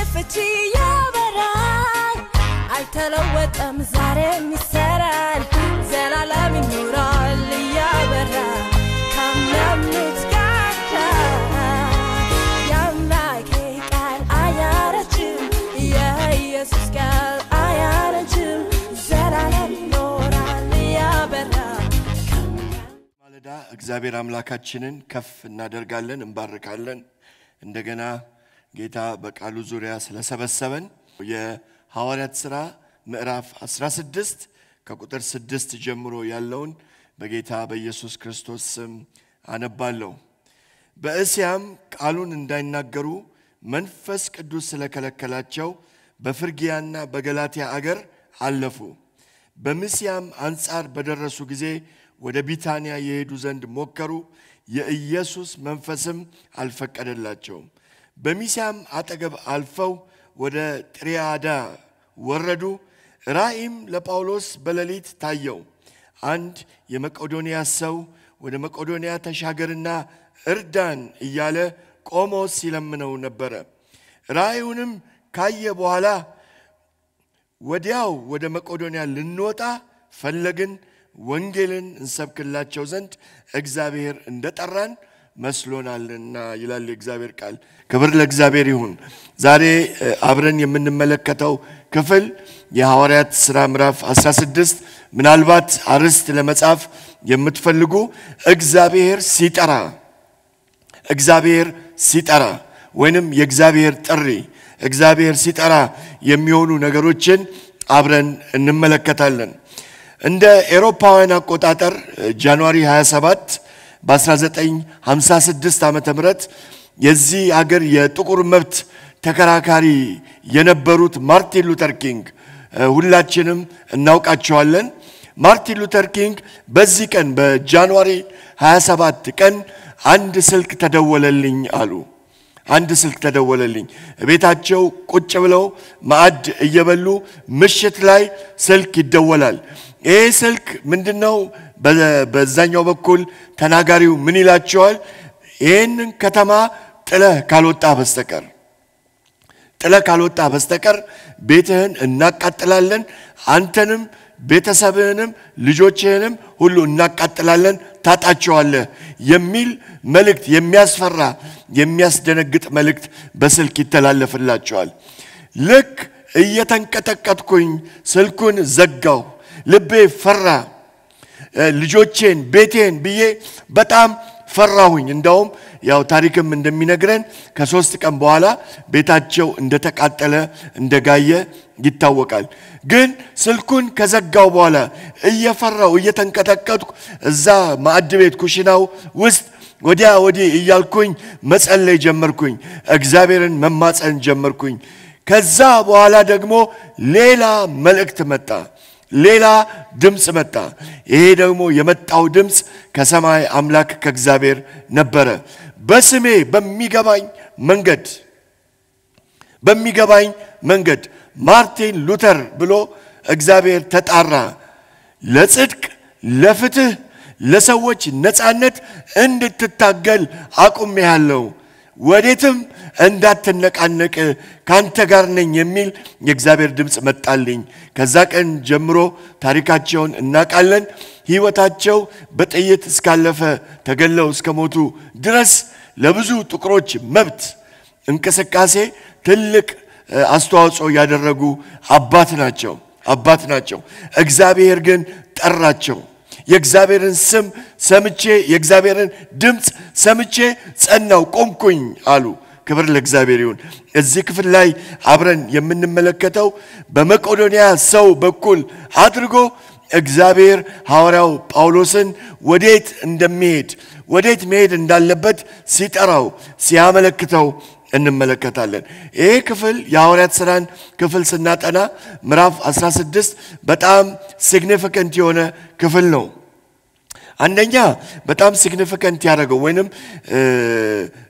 ፍቺ ያበራል አልተለወጠም ዛሬም ይሰራል ዘላለም ይኖራል እያበራ ካመኑት ጋር የአምላኬ ቃል አያረጅም የኢየሱስ ቃል አያረጅም ዘላለም ይኖራል እያበራ ማለዳ እግዚአብሔር አምላካችንን ከፍ እናደርጋለን፣ እንባርካለን። እንደገና ጌታ በቃሉ ዙሪያ ስለሰበሰበን የሐዋርያት ሥራ ምዕራፍ 16 ከቁጥር 6 ጀምሮ ያለውን በጌታ በኢየሱስ ክርስቶስ ስም አነባለሁ። በእስያም ቃሉን እንዳይናገሩ መንፈስ ቅዱስ ስለከለከላቸው በፍርጊያና በገላትያ አገር አለፉ። በምስያም አንጻር በደረሱ ጊዜ ወደ ቢታንያ የሄዱ ዘንድ ሞከሩ። የኢየሱስ መንፈስም አልፈቀደላቸውም። በሚስያም አጠገብ አልፈው ወደ ጥሪያዳ ወረዱ። ራእይም ለጳውሎስ በሌሊት ታየው። አንድ የመቄዶንያ ሰው ወደ መቄዶንያ ተሻገርና እርዳን እያለ ቆሞ ሲለምነው ነበረ። ራእዩንም ካየ በኋላ ወዲያው ወደ መቄዶንያ ልንወጣ ፈለግን፣ ወንጌልን እንሰብክላቸው ዘንድ እግዚአብሔር እንደጠራን መስሎናልና ይላል የእግዚአብሔር ቃል። ክብር ለእግዚአብሔር ይሁን። ዛሬ እ፣ አብረን የምንመለከተው ክፍል የሐዋርያት ሥራ ምዕራፍ 16 ምናልባት አርዕስት ለመጻፍ የምትፈልጉ እግዚአብሔር ሲጠራ እግዚአብሔር ሲጠራ ወይንም የእግዚአብሔር ጥሪ እግዚአብሔር ሲጠራ የሚሆኑ ነገሮችን አብረን እንመለከታለን። እንደ ኤሮፓውያን አቆጣጠር ጃንዋሪ 27 በ1956 ዓ ም የዚህ አገር የጥቁር መብት ተከራካሪ የነበሩት ማርቲን ሉተር ኪንግ እ፣ ሁላችንም እናውቃቸዋለን። ማርቲን ሉተር ኪንግ በዚህ ቀን በጃንዋሪ 27 ቀን አንድ ስልክ ተደወለልኝ አሉ። አንድ ስልክ ተደወለልኝ። ቤታቸው ቁጭ ብለው ማዕድ እየበሉ ምሽት ላይ ስልክ ይደወላል። ይህ ስልክ ምንድነው? በ- በዛኛው በኩል ተናጋሪው ምን ይላቸዋል? ይህንን ከተማ ጥለህ ካልወጣ በስተቀር ጥለህ ካልወጣ በስተቀር ቤትህን እናቃጥላለን፣ አንተንም ቤተሰብህንም ልጆችህንም ሁሉ እናቃጥላለን፣ ታጣቸዋለህ የሚል መልእክት፣ የሚያስፈራ የሚያስደነግጥ መልእክት በስልክ ይተላለፍላቸዋል። ልክ እየተንቀጠቀጥኩኝ ስልኩን ዘጋው። ልቤ ፈራ። እ፣ ልጆቼን ቤቴን ብዬ በጣም ፈራሁኝ። እንዳውም ያው ታሪክም እንደሚነግረን ከሶስት ቀን በኋላ ቤታቸው እንደተቃጠለ እንደጋየ ይታወቃል። ግን ስልኩን ከዘጋው በኋላ እየፈራው እየተንቀጠቀጥኩ እዛ ማዕድ ቤት ኩሽናው ውስጥ ወዲያ ወዲህ እያልኩኝ መጸለይ ጀመርኩኝ። እግዚአብሔርን መማፀን ጀመርኩኝ። ከዛ በኋላ ደግሞ ሌላ መልእክት መጣ። ሌላ ድምፅ መጣ። ይሄ ደግሞ የመጣው ድምፅ ከሰማይ አምላክ ከእግዚአብሔር ነበረ። በስሜ በሚገባኝ መንገድ በሚገባኝ መንገድ ማርቲን ሉተር ብሎ እግዚአብሔር ተጣራ። ለጽድቅ፣ ለፍትህ፣ ለሰዎች ነፃነት እንድትታገል አቁሜሃለሁ። ወዴትም እንዳትነቃነቅ ካንተ ጋር ነኝ የሚል የእግዚአብሔር ድምፅ መጣልኝ። ከዛ ቀን ጀምሮ ታሪካቸውን እናውቃለን። ሕይወታቸው በጥይት እስካለፈ ተገለው እስከ ሞቱ ድረስ ለብዙ ጥቁሮች መብት እንቅስቃሴ ትልቅ እ፣ አስተዋጽኦ ያደረጉ አባት ናቸው አባት ናቸው። እግዚአብሔር ግን ጠራቸው። የእግዚአብሔርን ስም ሰምቼ የእግዚአብሔርን ድምፅ ሰምቼ ጸናው ቆምኩኝ አሉ። ክብር ለእግዚአብሔር ይሁን። እዚህ ክፍል ላይ አብረን የምንመለከተው በመቄዶንያ ሰው በኩል አድርጎ እግዚአብሔር ሐዋርያው ጳውሎስን ወዴት እንደሚሄድ ወዴት መሄድ እንዳለበት ሲጠራው ሲያመለክተው እንመለከታለን። ይሄ ክፍል የሐዋርያት ሥራን ክፍል ስናጠና ምዕራፍ 16 በጣም ሲግኒፊካንት የሆነ ክፍል ነው። አንደኛ በጣም ሲግኒፊካንት ያደረገው ወይንም እ፣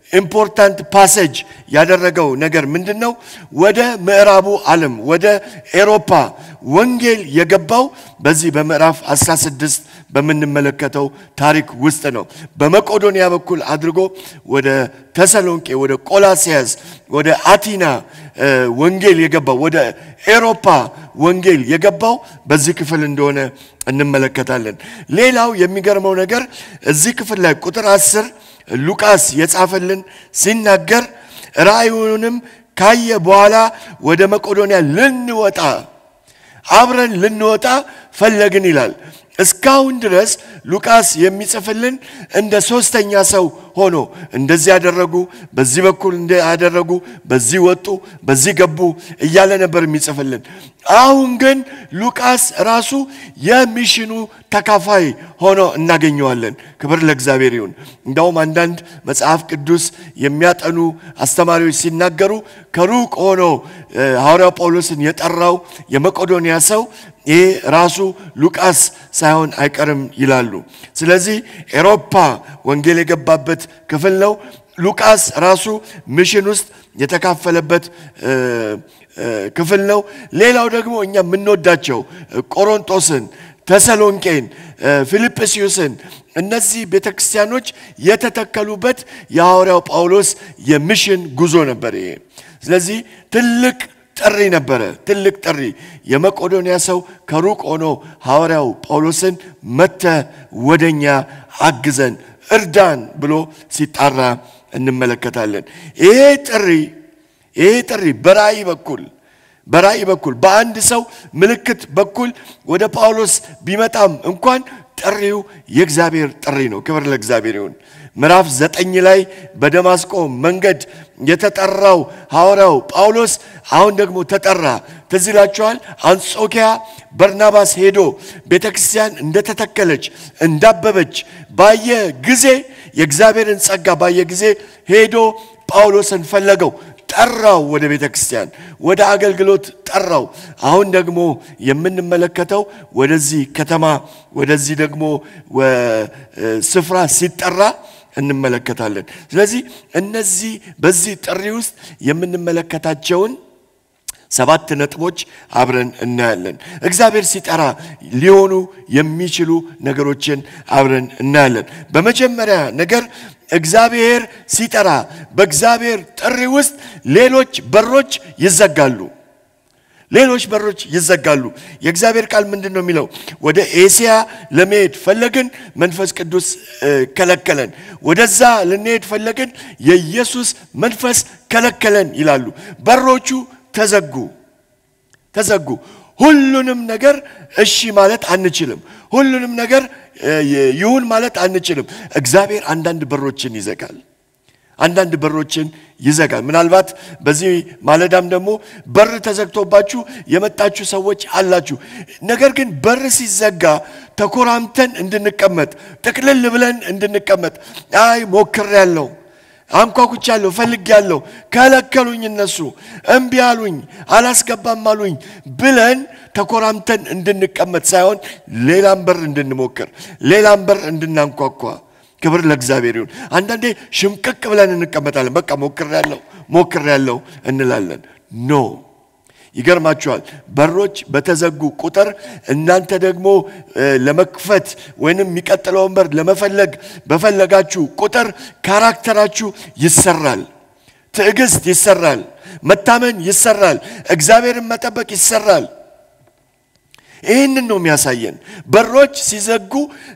ኢምፖርታንት ፓሴጅ ያደረገው ነገር ምንድን ነው? ወደ ምዕራቡ ዓለም ወደ ኤሮፓ ወንጌል የገባው በዚህ በምዕራፍ 16 በምንመለከተው ታሪክ ውስጥ ነው። በመቄዶንያ በኩል አድርጎ ወደ ተሰሎንቄ፣ ወደ ቆላሲያስ፣ ወደ አቲና ወንጌል የገባው ወደ ኤሮፓ ወንጌል የገባው በዚህ ክፍል እንደሆነ እንመለከታለን። ሌላው የሚገርመው ነገር እዚህ ክፍል ላይ ቁጥር አስር ሉቃስ የጻፈልን ሲናገር ራእዩንም ካየ በኋላ ወደ መቄዶንያ ልንወጣ አብረን ልንወጣ ፈለግን ይላል። እስካሁን ድረስ ሉቃስ የሚጽፍልን እንደ ሶስተኛ ሰው ሆኖ እንደዚህ ያደረጉ፣ በዚህ በኩል እንደ ያደረጉ፣ በዚህ ወጡ፣ በዚህ ገቡ እያለ ነበር የሚጽፍልን። አሁን ግን ሉቃስ ራሱ የሚሽኑ ተካፋይ ሆኖ እናገኘዋለን። ክብር ለእግዚአብሔር ይሁን። እንደውም አንዳንድ መጽሐፍ ቅዱስ የሚያጠኑ አስተማሪዎች ሲናገሩ ከሩቅ ሆኖ ሐዋርያው ጳውሎስን የጠራው የመቄዶንያ ሰው ይሄ ራሱ ሉቃስ ሳይሆን አይቀርም ይላሉ። ስለዚህ ኤሮፓ ወንጌል የገባበት ክፍል ነው። ሉቃስ ራሱ ሚሽን ውስጥ የተካፈለበት ክፍል ነው። ሌላው ደግሞ እኛ የምንወዳቸው ቆሮንጦስን፣ ተሰሎንቄን፣ ፊልጵስዩስን እነዚህ ቤተ ክርስቲያኖች የተተከሉበት የሐዋርያው ጳውሎስ የሚሽን ጉዞ ነበር ይሄ። ስለዚህ ትልቅ ጥሪ ነበረ። ትልቅ ጥሪ። የመቄዶንያ ሰው ከሩቅ ሆኖ ሐዋርያው ጳውሎስን መተ ወደኛ አግዘን እርዳን ብሎ ሲጣራ እንመለከታለን። ይሄ ጥሪ ይሄ ጥሪ በራእይ በኩል በራእይ በኩል በአንድ ሰው ምልክት በኩል ወደ ጳውሎስ ቢመጣም እንኳን ጥሪው የእግዚአብሔር ጥሪ ነው። ክብር ለእግዚአብሔር ይሁን። ምዕራፍ ዘጠኝ ላይ በደማስቆ መንገድ የተጠራው ሐዋርያው ጳውሎስ አሁን ደግሞ ተጠራ። ትዝ ይላችኋል። አንጾኪያ በርናባስ ሄዶ ቤተ ክርስቲያን እንደተተከለች እንዳበበች ባየ ጊዜ የእግዚአብሔርን ጸጋ ባየ ጊዜ ሄዶ ጳውሎስን ፈለገው፣ ጠራው፣ ወደ ቤተ ክርስቲያን ወደ አገልግሎት ጠራው። አሁን ደግሞ የምንመለከተው ወደዚህ ከተማ ወደዚህ ደግሞ ስፍራ ሲጠራ እንመለከታለን። ስለዚህ እነዚህ በዚህ ጥሪ ውስጥ የምንመለከታቸውን ሰባት ነጥቦች አብረን እናያለን። እግዚአብሔር ሲጠራ ሊሆኑ የሚችሉ ነገሮችን አብረን እናያለን። በመጀመሪያ ነገር እግዚአብሔር ሲጠራ በእግዚአብሔር ጥሪ ውስጥ ሌሎች በሮች ይዘጋሉ። ሌሎች በሮች ይዘጋሉ። የእግዚአብሔር ቃል ምንድን ነው የሚለው? ወደ ኤስያ ለመሄድ ፈለግን፣ መንፈስ ቅዱስ ከለከለን። ወደዛ ልንሄድ ፈለግን፣ የኢየሱስ መንፈስ ከለከለን ይላሉ። በሮቹ ተዘጉ ተዘጉ። ሁሉንም ነገር እሺ ማለት አንችልም። ሁሉንም ነገር ይሁን ማለት አንችልም። እግዚአብሔር አንዳንድ በሮችን ይዘጋል። አንዳንድ በሮችን ይዘጋል። ምናልባት በዚህ ማለዳም ደግሞ በር ተዘግቶባችሁ የመጣችሁ ሰዎች አላችሁ። ነገር ግን በር ሲዘጋ ተኮራምተን እንድንቀመጥ፣ ጥቅልል ብለን እንድንቀመጥ አይ ሞክሬያለሁ አንኳኩቻለሁ፣ ፈልጌያለሁ፣ ከለከሉኝ፣ እነሱ እምቢ አሉኝ፣ አላስገባም አሉኝ ብለን ተኮራምተን እንድንቀመጥ ሳይሆን ሌላም በር እንድንሞክር፣ ሌላም በር እንድናንኳኳ። ክብር ለእግዚአብሔር ይሁን። አንዳንዴ ሽምቅቅ ብለን እንቀመጣለን። በቃ ሞክሬያለሁ፣ ሞክሬያለሁ እንላለን። ኖ ይገርማችኋል። በሮች በተዘጉ ቁጥር እናንተ ደግሞ ለመክፈት ወይንም የሚቀጥለውን በር ለመፈለግ በፈለጋችሁ ቁጥር ካራክተራችሁ ይሰራል፣ ትዕግስት ይሰራል፣ መታመን ይሰራል፣ እግዚአብሔርን መጠበቅ ይሰራል። ይህንን ነው የሚያሳየን። በሮች ሲዘጉ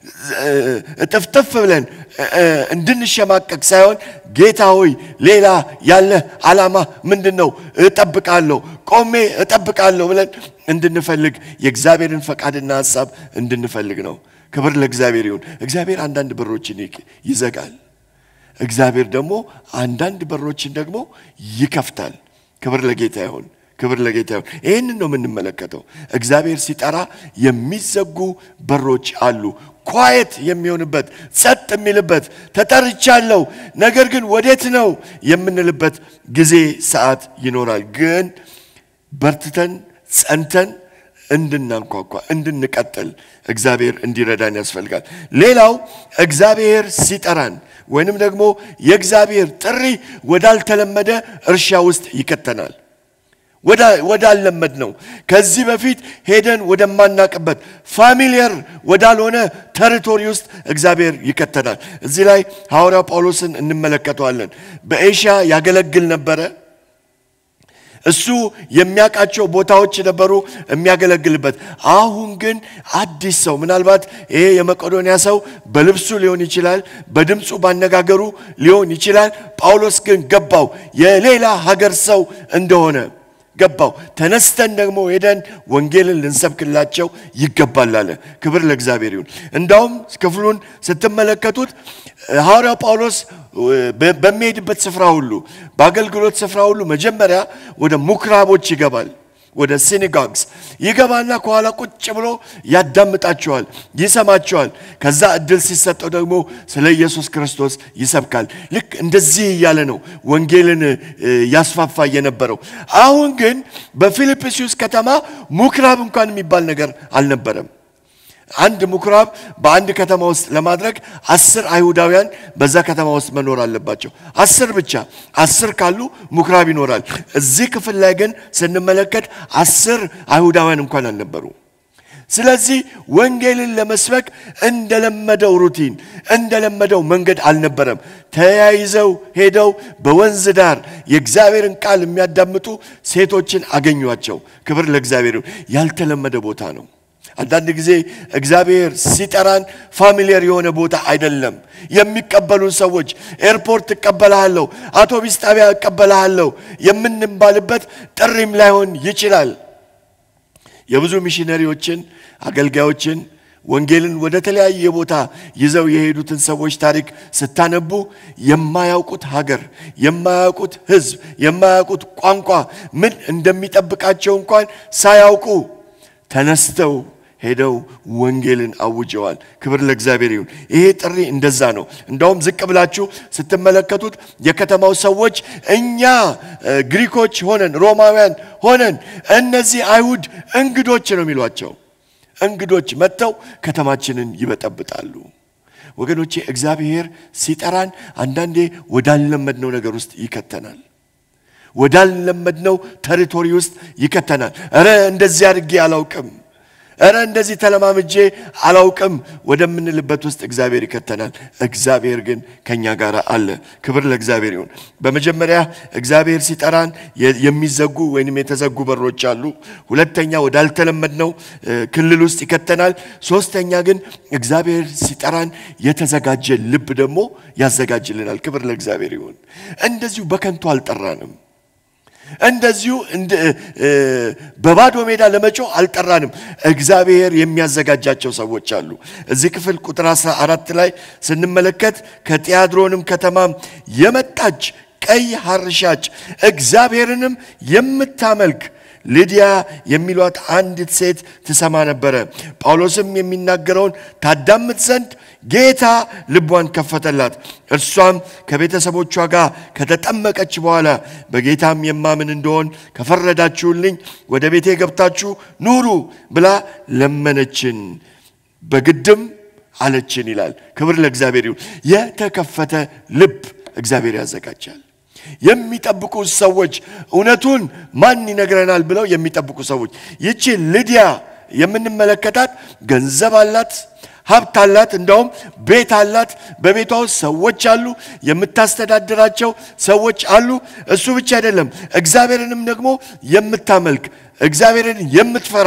ጥፍጥፍ ብለን እንድንሸማቀቅ ሳይሆን ጌታ ሆይ ሌላ ያለ ዓላማ ምንድን ነው? እጠብቃለሁ፣ ቆሜ እጠብቃለሁ ብለን እንድንፈልግ የእግዚአብሔርን ፈቃድና ሀሳብ እንድንፈልግ ነው። ክብር ለእግዚአብሔር ይሁን። እግዚአብሔር አንዳንድ በሮችን ይዘጋል። እግዚአብሔር ደግሞ አንዳንድ በሮችን ደግሞ ይከፍታል። ክብር ለጌታ ይሁን። ክብር ለጌታ ይሁን። ይህንን ነው የምንመለከተው። እግዚአብሔር ሲጠራ የሚዘጉ በሮች አሉ። ኳየት የሚሆንበት ጸጥ የሚልበት ተጠርቻለሁ፣ ነገር ግን ወዴት ነው የምንልበት ጊዜ ሰዓት ይኖራል። ግን በርትተን ጸንተን እንድናንኳኳ እንድንቀጥል እግዚአብሔር እንዲረዳን ያስፈልጋል። ሌላው እግዚአብሔር ሲጠራን ወይንም ደግሞ የእግዚአብሔር ጥሪ ወዳልተለመደ እርሻ ውስጥ ይከተናል። ወዳልለመድ ነው። ከዚህ በፊት ሄደን ወደማናቅበት ፋሚሊየር ወዳልሆነ ተሪቶሪ ውስጥ እግዚአብሔር ይከተናል። እዚህ ላይ ሐዋርያው ጳውሎስን እንመለከተዋለን። በኤሽያ ያገለግል ነበረ። እሱ የሚያውቃቸው ቦታዎች ነበሩ የሚያገለግልበት። አሁን ግን አዲስ ሰው ምናልባት ይሄ የመቄዶንያ ሰው በልብሱ ሊሆን ይችላል፣ በድምፁ ባነጋገሩ ሊሆን ይችላል። ጳውሎስ ግን ገባው የሌላ ሀገር ሰው እንደሆነ ገባው። ተነስተን ደግሞ ሄደን ወንጌልን ልንሰብክላቸው ይገባል አለ። ክብር ለእግዚአብሔር ይሁን። እንዳውም ክፍሉን ስትመለከቱት ሐዋርያው ጳውሎስ በሚሄድበት ስፍራ ሁሉ በአገልግሎት ስፍራ ሁሉ መጀመሪያ ወደ ምኩራቦች ይገባል። ወደ ሲኒጋግስ ይገባና ከኋላ ቁጭ ብሎ ያዳምጣቸዋል፣ ይሰማቸዋል። ከዛ እድል ሲሰጠው ደግሞ ስለ ኢየሱስ ክርስቶስ ይሰብካል። ልክ እንደዚህ እያለ ነው ወንጌልን ያስፋፋ የነበረው። አሁን ግን በፊልጵስዩስ ከተማ ምኩራብ እንኳን የሚባል ነገር አልነበረም። አንድ ምኩራብ በአንድ ከተማ ውስጥ ለማድረግ አስር አይሁዳውያን በዛ ከተማ ውስጥ መኖር አለባቸው። አስር ብቻ። አስር ካሉ ምኩራብ ይኖራል። እዚህ ክፍል ላይ ግን ስንመለከት አስር አይሁዳውያን እንኳን አልነበሩ። ስለዚህ ወንጌልን ለመስበክ እንደለመደው ሩቲን እንደለመደው መንገድ አልነበረም። ተያይዘው ሄደው በወንዝ ዳር የእግዚአብሔርን ቃል የሚያዳምጡ ሴቶችን አገኟቸው። ክብር ለእግዚአብሔር። ያልተለመደ ቦታ ነው። አንዳንድ ጊዜ እግዚአብሔር ሲጠራን ፋሚሊየር የሆነ ቦታ አይደለም። የሚቀበሉን ሰዎች ኤርፖርት እቀበልሃለሁ፣ አውቶቢስ ጣቢያ እቀበልሃለሁ የምንባልበት ጥሪም ላይሆን ይችላል። የብዙ ሚሽነሪዎችን አገልጋዮችን ወንጌልን ወደ ተለያየ ቦታ ይዘው የሄዱትን ሰዎች ታሪክ ስታነቡ የማያውቁት ሀገር፣ የማያውቁት ሕዝብ፣ የማያውቁት ቋንቋ ምን እንደሚጠብቃቸው እንኳን ሳያውቁ ተነስተው ሄደው ወንጌልን አውጀዋል። ክብር ለእግዚአብሔር ይሁን። ይሄ ጥሪ እንደዛ ነው። እንዳውም ዝቅ ብላችሁ ስትመለከቱት የከተማው ሰዎች እኛ ግሪኮች ሆነን ሮማውያን ሆነን እነዚህ አይሁድ እንግዶች ነው የሚሏቸው። እንግዶች መጥተው ከተማችንን ይበጠብጣሉ። ወገኖቼ እግዚአብሔር ሲጠራን አንዳንዴ ወዳልለመድነው ነገር ውስጥ ይከተናል። ወዳልለመድነው ተሪቶሪ ውስጥ ይከተናል። እረ እንደዚህ አድርጌ አላውቅም፣ እረ እንደዚህ ተለማምጄ አላውቅም ወደምንልበት ውስጥ እግዚአብሔር ይከተናል። እግዚአብሔር ግን ከኛ ጋር አለ። ክብር ለእግዚአብሔር ይሁን። በመጀመሪያ እግዚአብሔር ሲጠራን የሚዘጉ ወይንም የተዘጉ በሮች አሉ። ሁለተኛ ወዳልተለመድነው ክልል ውስጥ ይከተናል። ሶስተኛ ግን እግዚአብሔር ሲጠራን የተዘጋጀ ልብ ደግሞ ያዘጋጅልናል። ክብር ለእግዚአብሔር ይሁን። እንደዚሁ በከንቱ አልጠራንም። እንደዚሁ በባዶ ሜዳ ለመጮህ አልጠራንም። እግዚአብሔር የሚያዘጋጃቸው ሰዎች አሉ። እዚህ ክፍል ቁጥር 14 ላይ ስንመለከት ከጢያድሮንም ከተማ የመጣች ቀይ ሐር ሻጭ እግዚአብሔርንም የምታመልክ ሊዲያ የሚሏት አንዲት ሴት ትሰማ ነበረ። ጳውሎስም የሚናገረውን ታዳምጥ ዘንድ ጌታ ልቧን ከፈተላት። እርሷም ከቤተሰቦቿ ጋር ከተጠመቀች በኋላ በጌታም የማምን እንደሆን ከፈረዳችሁልኝ ወደ ቤቴ ገብታችሁ ኑሩ ብላ ለመነችን፣ በግድም አለችን ይላል። ክብር ለእግዚአብሔር ይሁን። የተከፈተ ልብ እግዚአብሔር ያዘጋጃል። የሚጠብቁ ሰዎች እውነቱን ማን ይነግረናል ብለው የሚጠብቁ ሰዎች። ይቺ ልዲያ የምንመለከታት ገንዘብ አላት፣ ሀብት አላት፣ እንዳውም ቤት አላት። በቤቷ ውስጥ ሰዎች አሉ፣ የምታስተዳድራቸው ሰዎች አሉ። እሱ ብቻ አይደለም፣ እግዚአብሔርንም ደግሞ የምታመልክ እግዚአብሔርን የምትፈራ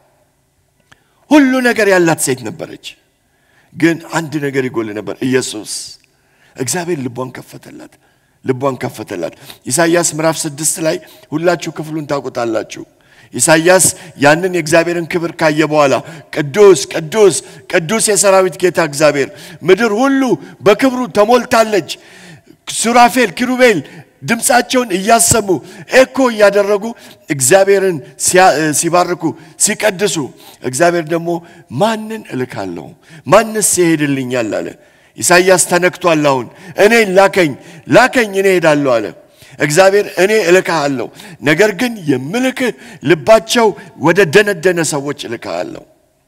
ሁሉ ነገር ያላት ሴት ነበረች። ግን አንድ ነገር ይጎል ነበር፣ ኢየሱስ። እግዚአብሔር ልቧን ከፈተላት ልቧን ከፈተላት። ኢሳይያስ ምዕራፍ ስድስት ላይ ሁላችሁ ክፍሉን ታውቁታላችሁ። ኢሳይያስ ያንን የእግዚአብሔርን ክብር ካየ በኋላ ቅዱስ ቅዱስ ቅዱስ የሰራዊት ጌታ እግዚአብሔር፣ ምድር ሁሉ በክብሩ ተሞልታለች። ሱራፌል ኪሩቤል ድምፃቸውን እያሰሙ ኤኮ እያደረጉ እግዚአብሔርን ሲባርኩ ሲቀድሱ፣ እግዚአብሔር ደግሞ ማንን እልካለሁ? ማንስ ይሄድልኛል አለ። ኢሳይያስ ተነክቷል። አሁን እኔ ላከኝ ላከኝ እኔ ሄዳለሁ አለ እግዚአብሔር። እኔ እልክሃለሁ፣ ነገር ግን የምልክህ ልባቸው ወደ ደነደነ ሰዎች እልክሃለሁ።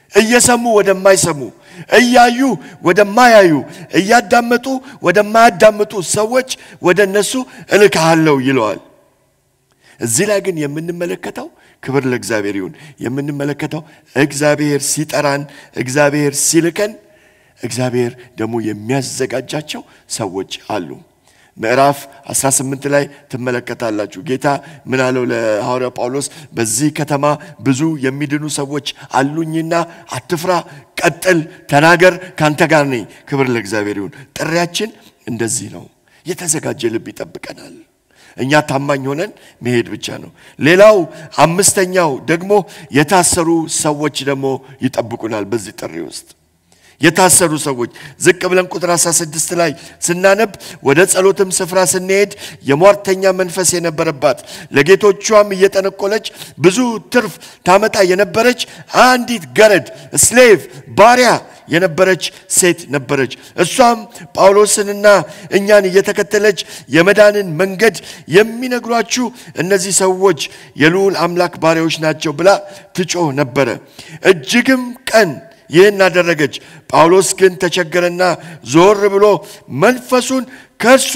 እየሰሙ ወደማይሰሙ፣ እያዩ ወደማያዩ፣ እያዳመጡ ወደማያዳምጡ ሰዎች ወደ እነሱ እልክሃለሁ ይለዋል። እዚህ ላይ ግን የምንመለከተው ክብር ለእግዚአብሔር ይሁን። የምንመለከተው እግዚአብሔር ሲጠራን፣ እግዚአብሔር ሲልከን፣ እግዚአብሔር ደግሞ የሚያዘጋጃቸው ሰዎች አሉ። ምዕራፍ 18 ላይ ትመለከታላችሁ። ጌታ ምን አለው ለሐዋርያው ጳውሎስ? በዚህ ከተማ ብዙ የሚድኑ ሰዎች አሉኝና አትፍራ፣ ቀጥል፣ ተናገር፣ ካንተ ጋር ነኝ። ክብር ለእግዚአብሔር ይሁን። ጥሪያችን እንደዚህ ነው። የተዘጋጀ ልብ ይጠብቀናል። እኛ ታማኝ ሆነን መሄድ ብቻ ነው። ሌላው አምስተኛው ደግሞ የታሰሩ ሰዎች ደግሞ ይጠብቁናል በዚህ ጥሪ ውስጥ የታሰሩ ሰዎች ዝቅ ብለን ቁጥር 16 ላይ ስናነብ ወደ ጸሎትም ስፍራ ስንሄድ የሟርተኛ መንፈስ የነበረባት ለጌቶቿም እየጠነቆለች ብዙ ትርፍ ታመጣ የነበረች አንዲት ገረድ ስሌቭ ባሪያ የነበረች ሴት ነበረች። እሷም ጳውሎስንና እኛን እየተከተለች የመዳንን መንገድ የሚነግሯችሁ እነዚህ ሰዎች የልዑል አምላክ ባሪያዎች ናቸው ብላ ትጮህ ነበረ። እጅግም ቀን ይህን አደረገች። ጳውሎስ ግን ተቸገረና ዞር ብሎ መንፈሱን ከእርሷ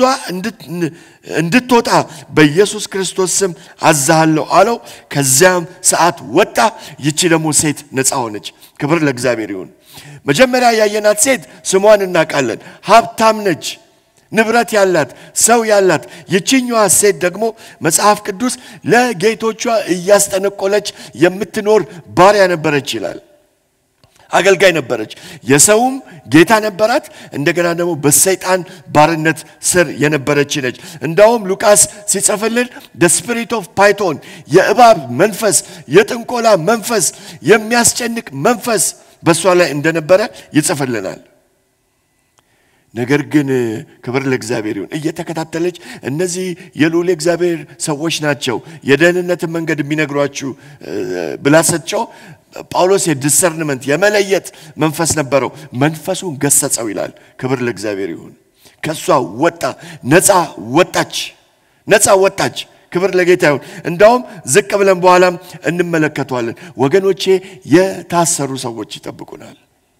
እንድትወጣ በኢየሱስ ክርስቶስ ስም አዛሃለሁ አለው። ከዚያም ሰዓት ወጣ። ይቺ ደግሞ ሴት ነፃ ሆነች። ክብር ለእግዚአብሔር ይሁን። መጀመሪያ ያየናት ሴት ስሟን እናውቃለን። ሀብታም ነች፣ ንብረት ያላት ሰው ያላት። ይችኛዋ ሴት ደግሞ መጽሐፍ ቅዱስ ለጌቶቿ እያስጠነቆለች የምትኖር ባሪያ ነበረች ይላል። አገልጋይ ነበረች። የሰውም ጌታ ነበራት። እንደገና ደግሞ በሰይጣን ባርነት ስር የነበረች ነች። እንዳውም ሉቃስ ሲጽፍልን ደ ስፒሪት ኦፍ ፓይቶን የእባብ መንፈስ፣ የጥንቆላ መንፈስ፣ የሚያስጨንቅ መንፈስ በእሷ ላይ እንደነበረ ይጽፍልናል። ነገር ግን ክብር ለእግዚአብሔር ይሁን እየተከታተለች እነዚህ የልዑል እግዚአብሔር ሰዎች ናቸው የደህንነትን መንገድ የሚነግሯችሁ ብላ ስትጮህ ጳውሎስ የዲሰርንመንት የመለየት መንፈስ ነበረው። መንፈሱን ገሰጸው ይላል። ክብር ለእግዚአብሔር ይሁን። ከእሷ ወጣ፣ ነፃ ወጣች፣ ነፃ ወጣች። ክብር ለጌታ ይሁን። እንዳውም ዝቅ ብለን በኋላም እንመለከተዋለን። ወገኖቼ የታሰሩ ሰዎች ይጠብቁናል።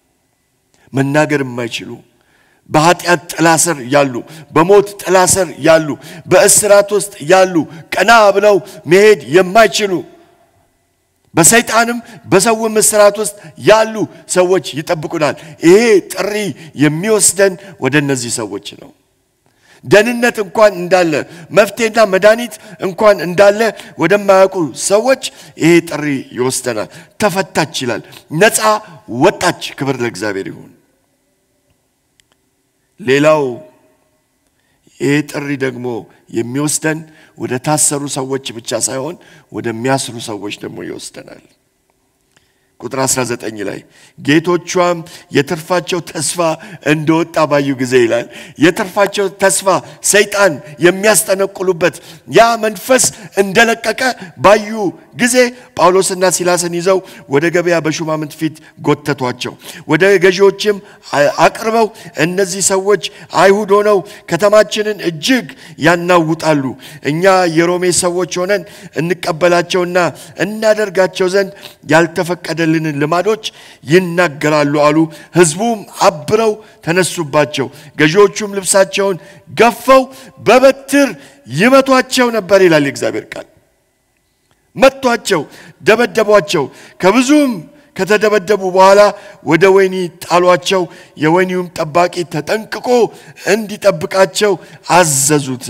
መናገር የማይችሉ በኃጢአት ጥላ ስር ያሉ፣ በሞት ጥላ ስር ያሉ፣ በእስራት ውስጥ ያሉ፣ ቀና ብለው መሄድ የማይችሉ በሰይጣንም በሰውም እስራት ውስጥ ያሉ ሰዎች ይጠብቁናል። ይሄ ጥሪ የሚወስደን ወደ እነዚህ ሰዎች ነው። ደህንነት እንኳን እንዳለ መፍትሄና መድኃኒት እንኳን እንዳለ ወደማያውቁ ሰዎች ይሄ ጥሪ ይወስደናል። ተፈታች ይላል። ነፃ ወጣች። ክብር ለእግዚአብሔር ይሁን። ሌላው ይህ ጥሪ ደግሞ የሚወስደን ወደ ታሰሩ ሰዎች ብቻ ሳይሆን ወደሚያስሩ ሰዎች ደግሞ ይወስደናል። ቁጥር 19 ላይ ጌቶቿም የትርፋቸው ተስፋ እንደወጣ ባዩ ጊዜ ይላል። የትርፋቸው ተስፋ ሰይጣን የሚያስጠነቁሉበት ያ መንፈስ እንደለቀቀ ባዩ ጊዜ ጳውሎስና ሲላስን ይዘው ወደ ገበያ በሹማምንት ፊት ጎተቷቸው። ወደ ገዢዎችም አቅርበው እነዚህ ሰዎች አይሁድ ሆነው ከተማችንን እጅግ ያናውጣሉ፣ እኛ የሮሜ ሰዎች ሆነን እንቀበላቸውና እናደርጋቸው ዘንድ ያልተፈቀደልንን ልማዶች ይናገራሉ አሉ። ሕዝቡም አብረው ተነሱባቸው። ገዢዎቹም ልብሳቸውን ገፈው በበትር ይመቷቸው ነበር ይላል የእግዚአብሔር ቃል። መቷቸው፣ ደበደቧቸው። ከብዙም ከተደበደቡ በኋላ ወደ ወህኒ ጣሏቸው። የወህኒውም ጠባቂ ተጠንቅቆ እንዲጠብቃቸው አዘዙት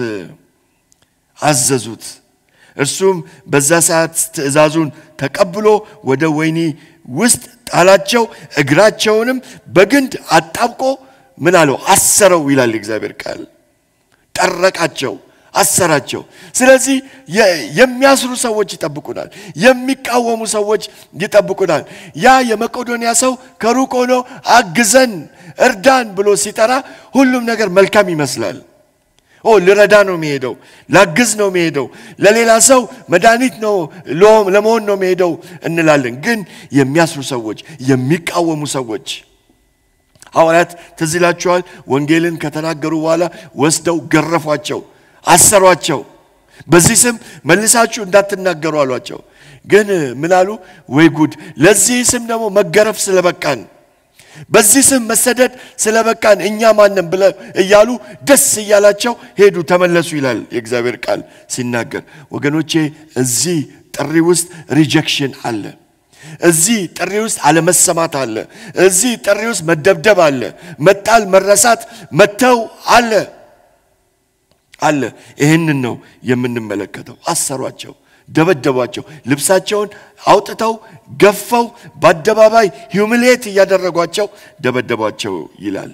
አዘዙት። እርሱም በዛ ሰዓት ትእዛዙን ተቀብሎ ወደ ወህኒ ውስጥ ጣላቸው። እግራቸውንም በግንድ አጣብቆ ምን አለው? አሰረው ይላል የእግዚአብሔር ቃል። ጠረቃቸው አሰራቸው። ስለዚህ የሚያስሩ ሰዎች ይጠብቁናል። የሚቃወሙ ሰዎች ይጠብቁናል። ያ የመቄዶንያ ሰው ከሩቅ ሆኖ አግዘን እርዳን ብሎ ሲጠራ ሁሉም ነገር መልካም ይመስላል። ኦ ልረዳ ነው የሚሄደው፣ ላግዝ ነው የሚሄደው፣ ለሌላ ሰው መድኃኒት ነው ለመሆን ነው የሚሄደው እንላለን። ግን የሚያስሩ ሰዎች፣ የሚቃወሙ ሰዎች ሐዋርያት ትዝ ይላችኋል። ወንጌልን ከተናገሩ በኋላ ወስደው ገረፏቸው፣ አሰሯቸው። በዚህ ስም መልሳችሁ እንዳትናገሩ አሏቸው። ግን ምን አሉ? ወይ ጉድ! ለዚህ ስም ደግሞ መገረፍ ስለበቃን በዚህ ስም መሰደድ ስለበቃን እኛ ማንም ብለ እያሉ ደስ እያላቸው ሄዱ፣ ተመለሱ ይላል የእግዚአብሔር ቃል ሲናገር። ወገኖቼ እዚህ ጥሪ ውስጥ ሪጀክሽን አለ። እዚህ ጥሪ ውስጥ አለመሰማት አለ። እዚህ ጥሪ ውስጥ መደብደብ አለ። መጣል፣ መረሳት፣ መተው አለ አለ። ይህንን ነው የምንመለከተው። አሰሯቸው፣ ደበደቧቸው፣ ልብሳቸውን አውጥተው ገፈው በአደባባይ ሂውሚሌት እያደረጓቸው ደበደቧቸው ይላል።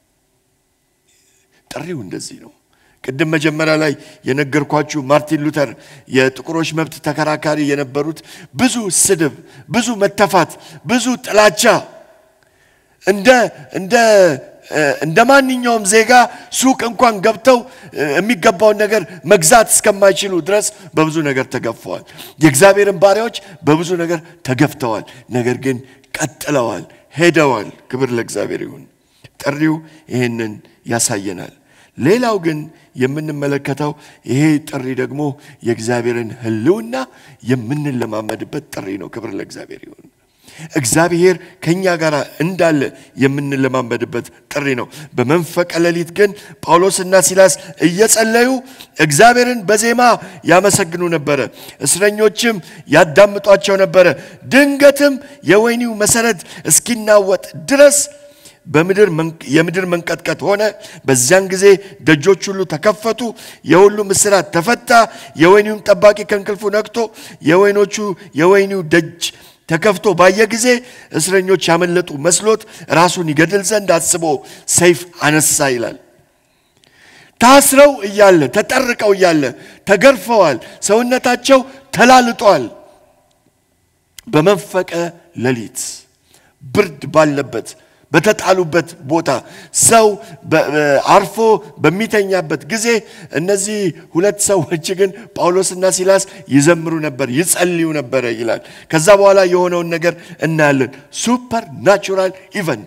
ጥሪው እንደዚህ ነው። ቅድም መጀመሪያ ላይ የነገርኳችሁ ማርቲን ሉተር የጥቁሮች መብት ተከራካሪ የነበሩት ብዙ ስድብ፣ ብዙ መተፋት፣ ብዙ ጥላቻ እንደ እንደ እንደ ማንኛውም ዜጋ ሱቅ እንኳን ገብተው የሚገባውን ነገር መግዛት እስከማይችሉ ድረስ በብዙ ነገር ተገፈዋል። የእግዚአብሔርን ባሪያዎች በብዙ ነገር ተገፍተዋል። ነገር ግን ቀጥለዋል፣ ሄደዋል። ክብር ለእግዚአብሔር ይሁን። ጥሪው ይህንን ያሳየናል። ሌላው ግን የምንመለከተው ይሄ ጥሪ ደግሞ የእግዚአብሔርን ሕልውና የምንለማመድበት ጥሪ ነው። ክብር ለእግዚአብሔር ይሁን። እግዚአብሔር ከኛ ጋር እንዳለ የምንለማመድበት ጥሪ ነው። በመንፈቀ ሌሊት ግን ጳውሎስና ሲላስ እየጸለዩ እግዚአብሔርን በዜማ ያመሰግኑ ነበረ። እስረኞችም ያዳምጧቸው ነበረ። ድንገትም የወህኒው መሰረት እስኪናወጥ ድረስ በምድር የምድር መንቀጥቀጥ ሆነ። በዚያን ጊዜ ደጆች ሁሉ ተከፈቱ፣ የሁሉም እስራት ተፈታ። የወህኒውም ጠባቂ ከእንቅልፉ ነቅቶ የወይኖቹ የወህኒው ደጅ ተከፍቶ ባየ ጊዜ እስረኞች ያመለጡ መስሎት ራሱን ይገድል ዘንድ አስቦ ሰይፍ አነሳ ይላል። ታስረው እያለ ተጠርቀው እያለ ተገርፈዋል፣ ሰውነታቸው ተላልጧል። በመንፈቀ ሌሊት ብርድ ባለበት በተጣሉበት ቦታ ሰው አርፎ በሚተኛበት ጊዜ እነዚህ ሁለት ሰዎች ግን ጳውሎስና ሲላስ ይዘምሩ ነበር፣ ይጸልዩ ነበረ ይላል። ከዛ በኋላ የሆነውን ነገር እናያለን። ሱፐር ናቹራል ኢቨንት።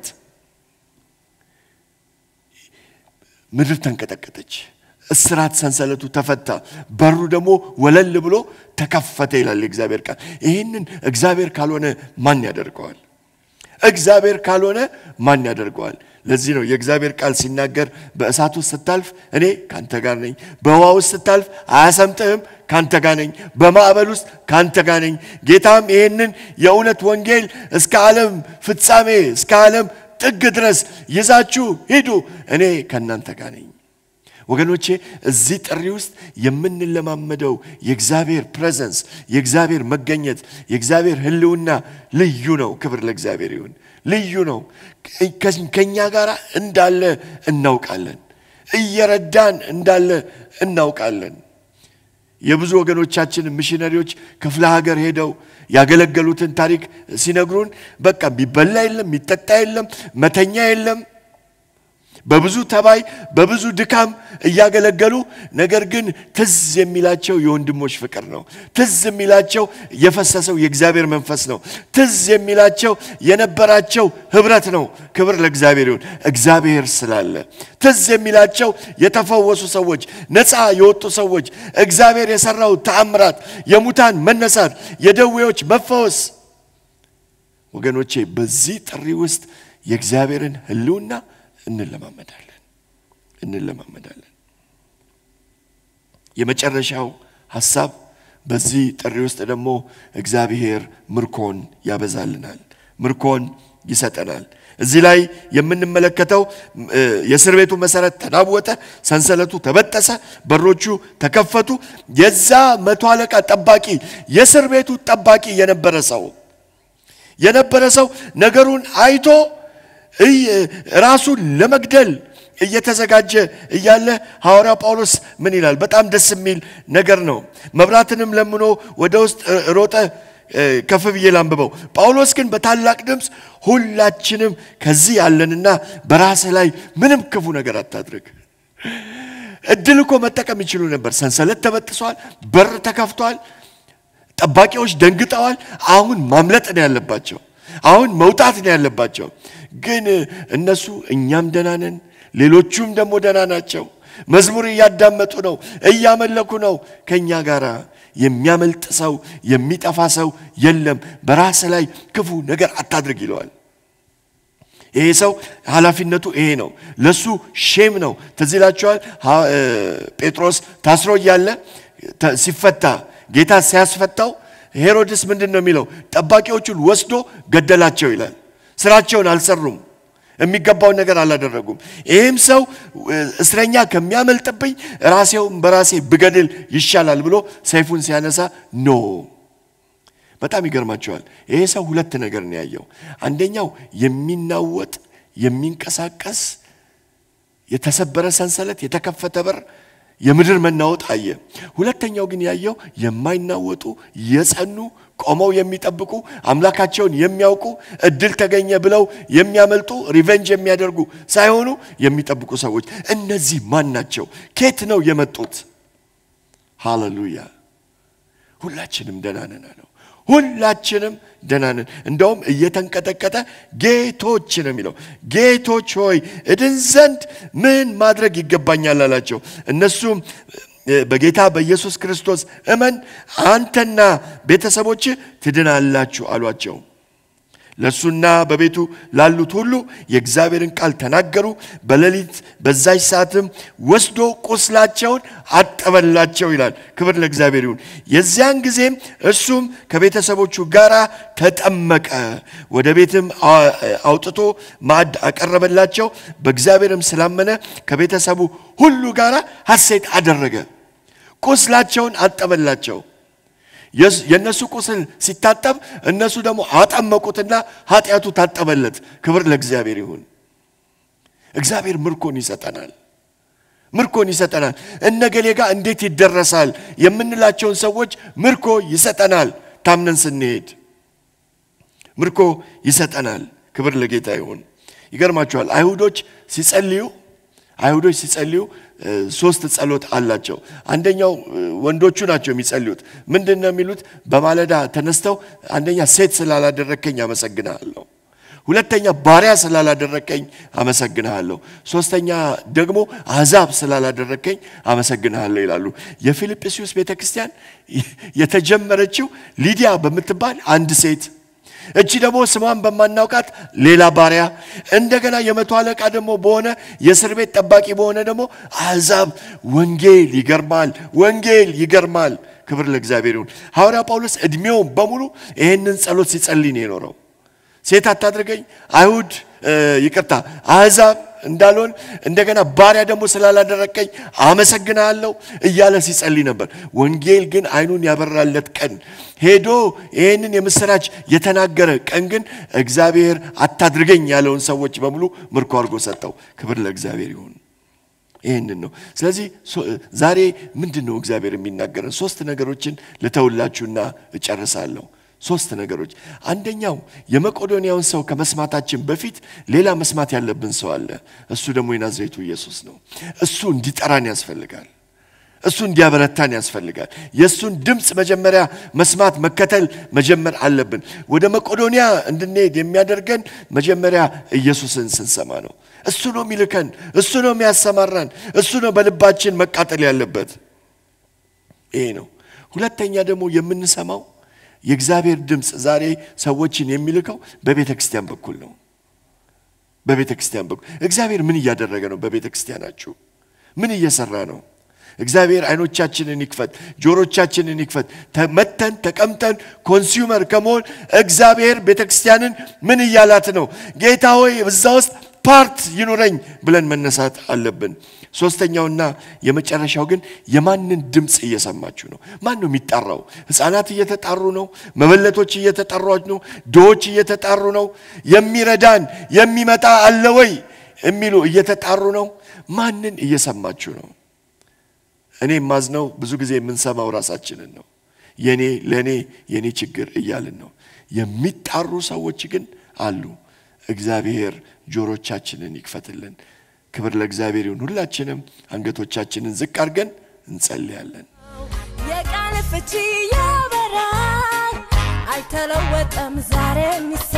ምድር ተንቀጠቀጠች፣ እስራት ሰንሰለቱ ተፈታ፣ በሩ ደግሞ ወለል ብሎ ተከፈተ ይላል የእግዚአብሔር ቃል። ይህንን እግዚአብሔር ካልሆነ ማን ያደርገዋል? እግዚአብሔር ካልሆነ ማን ያደርገዋል? ለዚህ ነው የእግዚአብሔር ቃል ሲናገር በእሳት ውስጥ ስታልፍ እኔ ካንተ ጋር ነኝ፣ በውሃ ውስጥ ስታልፍ አያሰምጥህም፣ ካንተ ጋር ነኝ፣ በማዕበል ውስጥ ካንተ ጋር ነኝ። ጌታም ይህንን የእውነት ወንጌል እስከ ዓለም ፍጻሜ እስከ ዓለም ጥግ ድረስ ይዛችሁ ሂዱ፣ እኔ ከእናንተ ጋር ነኝ። ወገኖቼ እዚህ ጥሪ ውስጥ የምንለማመደው የእግዚአብሔር ፕሬዘንስ የእግዚአብሔር መገኘት የእግዚአብሔር ሕልውና ልዩ ነው። ክብር ለእግዚአብሔር ይሁን። ልዩ ነው። ከኛ ጋር እንዳለ እናውቃለን። እየረዳን እንዳለ እናውቃለን። የብዙ ወገኖቻችን ሚሽነሪዎች ክፍለ ሀገር ሄደው ያገለገሉትን ታሪክ ሲነግሩን በቃ የሚበላ የለም፣ የሚጠጣ የለም፣ መተኛ የለም በብዙ ተባይ በብዙ ድካም እያገለገሉ ነገር ግን ትዝ የሚላቸው የወንድሞች ፍቅር ነው። ትዝ የሚላቸው የፈሰሰው የእግዚአብሔር መንፈስ ነው። ትዝ የሚላቸው የነበራቸው ህብረት ነው። ክብር ለእግዚአብሔር ይሁን። እግዚአብሔር ስላለ ትዝ የሚላቸው የተፈወሱ ሰዎች፣ ነፃ የወጡ ሰዎች፣ እግዚአብሔር የሰራው ተአምራት፣ የሙታን መነሳት፣ የደዌዎች መፈወስ። ወገኖቼ በዚህ ጥሪ ውስጥ የእግዚአብሔርን ህልውና እንለማመዳለን እንለማመዳለን። የመጨረሻው ሀሳብ በዚህ ጥሪ ውስጥ ደግሞ እግዚአብሔር ምርኮን ያበዛልናል፣ ምርኮን ይሰጠናል። እዚህ ላይ የምንመለከተው የእስር ቤቱ መሰረት ተናወጠ፣ ሰንሰለቱ ተበጠሰ፣ በሮቹ ተከፈቱ። የዛ መቶ አለቃ ጠባቂ የእስር ቤቱ ጠባቂ የነበረ ሰው የነበረ ሰው ነገሩን አይቶ ራሱን ለመግደል እየተዘጋጀ እያለ ሐዋርያው ጳውሎስ ምን ይላል? በጣም ደስ የሚል ነገር ነው። መብራትንም ለምኖ ወደ ውስጥ ሮጠ። ከፍ ብዬ ላንብበው። ጳውሎስ ግን በታላቅ ድምፅ ሁላችንም ከዚህ ያለንና በራስህ ላይ ምንም ክፉ ነገር አታድርግ። እድል እኮ መጠቀም ይችሉ ነበር። ሰንሰለት ተበጥሷል፣ በር ተከፍቷል፣ ጠባቂዎች ደንግጠዋል። አሁን ማምለጥ ነው ያለባቸው። አሁን መውጣት ነው ያለባቸው። ግን እነሱ እኛም ደህና ነን፣ ሌሎቹም ደግሞ ደህና ናቸው። መዝሙር እያዳመጡ ነው፣ እያመለኩ ነው። ከእኛ ጋር የሚያመልጥ ሰው የሚጠፋ ሰው የለም። በራስ ላይ ክፉ ነገር አታድርግ ይለዋል። ይሄ ሰው ኃላፊነቱ ይሄ ነው። ለሱ ሼም ነው። ትዝ ይላችኋል ሐ- እ፣ ጴጥሮስ ታስሮ እያለ ተ- ሲፈታ ጌታ ሲያስፈታው ሄሮድስ ምንድን ነው የሚለው? ጠባቂዎቹን ወስዶ ገደላቸው ይላል። ስራቸውን አልሰሩም። የሚገባውን ነገር አላደረጉም። ይህም ሰው እ፣ እስረኛ ከሚያመልጥብኝ ራሴውን በራሴ ብገድል ይሻላል ብሎ ሰይፉን ሲያነሳ ኖ በጣም ይገርማቸዋል። ይሄ ሰው ሁለት ነገር ነው ያየው። አንደኛው የሚናወጥ የሚንቀሳቀስ የተሰበረ ሰንሰለት፣ የተከፈተ በር፣ የምድር መናወጥ አየ። ሁለተኛው ግን ያየው የማይናወጡ የጸኑ ቆመው የሚጠብቁ አምላካቸውን የሚያውቁ እድል ተገኘ ብለው የሚያመልጡ ሪቨንጅ የሚያደርጉ ሳይሆኑ የሚጠብቁ ሰዎች። እነዚህ ማን ናቸው? ኬት ነው የመጡት? ሃሌሉያ! ሁላችንም ደህና ነን አለው። ሁላችንም ደህና ነን። እንደውም እየተንቀጠቀጠ ጌቶች ነው የሚለው። ጌቶች ሆይ እድን ዘንድ ምን ማድረግ ይገባኛል አላቸው። እነሱም እ፣ በጌታ በኢየሱስ ክርስቶስ እመን አንተና ቤተሰቦች ትድናላችሁ አሏቸው። ለእርሱና በቤቱ ላሉት ሁሉ የእግዚአብሔርን ቃል ተናገሩ። በሌሊት በዛች ሰዓትም ወስዶ ቁስላቸውን አጠበላቸው ይላል። ክብር ለእግዚአብሔር ይሁን። የዚያን ጊዜም እርሱም ከቤተሰቦቹ ጋር ተጠመቀ። ወደ ቤትም አ- አውጥቶ ማዕድ አቀረበላቸው። በእግዚአብሔርም ስላመነ ከቤተሰቡ ሁሉ ጋር ሐሴት አደረገ። ቁስላቸውን አጠበላቸው። የስ- የእነሱ ቁስል ሲታጠብ እነሱ ደግሞ አጠመቁትና ኃጢአቱ ታጠበለት። ክብር ለእግዚአብሔር ይሁን። እግዚአብሔር ምርኮን ይሰጠናል። ምርኮን ይሰጠናል። እነገሌ ጋር እንዴት ይደረሳል የምንላቸውን ሰዎች ምርኮ ይሰጠናል። ታምነን ስንሄድ ምርኮ ይሰጠናል። ክብር ለጌታ ይሁን። ይገርማችኋል። አይሁዶች ሲጸልዩ አይሁዶች ሲጸልዩ እ፣ ሶስት ጸሎት አላቸው። አንደኛው እ፣ ወንዶቹ ናቸው የሚጸልዩት። ምንድን ነው የሚሉት? በማለዳ ተነስተው አንደኛ ሴት ስላላደረከኝ አመሰግንሃለሁ፣ ሁለተኛ ባሪያ ስላላደረከኝ አመሰግንሃለሁ፣ ሶስተኛ ደግሞ አሕዛብ ስላላደረከኝ አመሰግንሃለሁ ይላሉ። የፊልጵስዩስ ቤተ ክርስቲያን የተጀመረችው ሊዲያ በምትባል አንድ ሴት እቺ ደግሞ ስሟን በማናውቃት ሌላ ባሪያ እንደገና የመቶ አለቃ ደግሞ በሆነ የእስር ቤት ጠባቂ በሆነ ደግሞ አሕዛብ ወንጌል ይገርማል፣ ወንጌል ይገርማል። ክብር ለእግዚአብሔር ይሁን። ሐዋርያ ጳውሎስ ዕድሜውን በሙሉ ይህንን ጸሎት ሲጸልይ ነው የኖረው። ሴት አታድርገኝ፣ አይሁድ እ፣ ይቅርታ አሕዛብ እንዳልሆን እንደገና ባሪያ ደግሞ ስላላደረቀኝ አመሰግናለሁ እያለ ሲጸልይ ነበር። ወንጌል ግን አይኑን ያበራለት ቀን ሄዶ ይህንን የምስራች የተናገረ ቀን ግን እግዚአብሔር አታድርገኝ ያለውን ሰዎች በሙሉ ምርኮ አድርጎ ሰጠው። ክብር ለእግዚአብሔር ይሁን። ይህንን ነው። ስለዚህ ሶ- ዛሬ ምንድን ነው እግዚአብሔር የሚናገረን? ሶስት ነገሮችን ልተውላችሁና እጨርሳለሁ። ሶስት ነገሮች። አንደኛው የመቄዶንያውን ሰው ከመስማታችን በፊት ሌላ መስማት ያለብን ሰው አለ። እሱ ደግሞ የናዝሬቱ ኢየሱስ ነው። እሱ እንዲጠራን ያስፈልጋል። እሱ እንዲያበረታን ያስፈልጋል። የእሱን ድምፅ መጀመሪያ መስማት መከተል መጀመር አለብን። ወደ መቄዶንያ እንድንሄድ የሚያደርገን መጀመሪያ ኢየሱስን ስንሰማ ነው። እሱ ነው የሚልከን፣ እሱ ነው የሚያሰማራን፣ እሱ ነው በልባችን መቃጠል ያለበት። ይሄ ነው። ሁለተኛ ደግሞ የምንሰማው የእግዚአብሔር ድምፅ ዛሬ ሰዎችን የሚልከው በቤተ ክርስቲያን በኩል ነው። በቤተ ክርስቲያን በኩል እግዚአብሔር ምን እያደረገ ነው? በቤተ ክርስቲያናችሁ ምን እየሰራ ነው? እግዚአብሔር አይኖቻችንን ይክፈት፣ ጆሮቻችንን ይክፈት። ተመተን ተቀምጠን ኮንሱመር ከመሆን እግዚአብሔር ቤተ ክርስቲያንን ምን እያላት ነው? ጌታ ሆይ እዛ ውስጥ ፓርት ይኑረኝ ብለን መነሳት አለብን። ሶስተኛውና የመጨረሻው ግን የማንን ድምፅ እየሰማችሁ ነው? ማን ነው የሚጠራው? ሕፃናት እየተጣሩ ነው። መበለቶች እየተጠሩ ነው። ድሆች እየተጣሩ ነው። የሚረዳን የሚመጣ አለ ወይ የሚሉ እየተጣሩ ነው። ማንን እየሰማችሁ ነው? እኔ የማዝነው ብዙ ጊዜ የምንሰማው ራሳችንን ነው። የኔ ለኔ የኔ ችግር እያልን ነው። የሚጣሩ ሰዎች ግን አሉ። እግዚአብሔር ጆሮቻችንን ይክፈትልን። ክብር ለእግዚአብሔር ይሁን። ሁላችንም አንገቶቻችንን ዝቅ አድርገን እንጸልያለን። የቃል ፍቺ ያበራል፣ አይተለወጠም ዛሬም ይሰራል።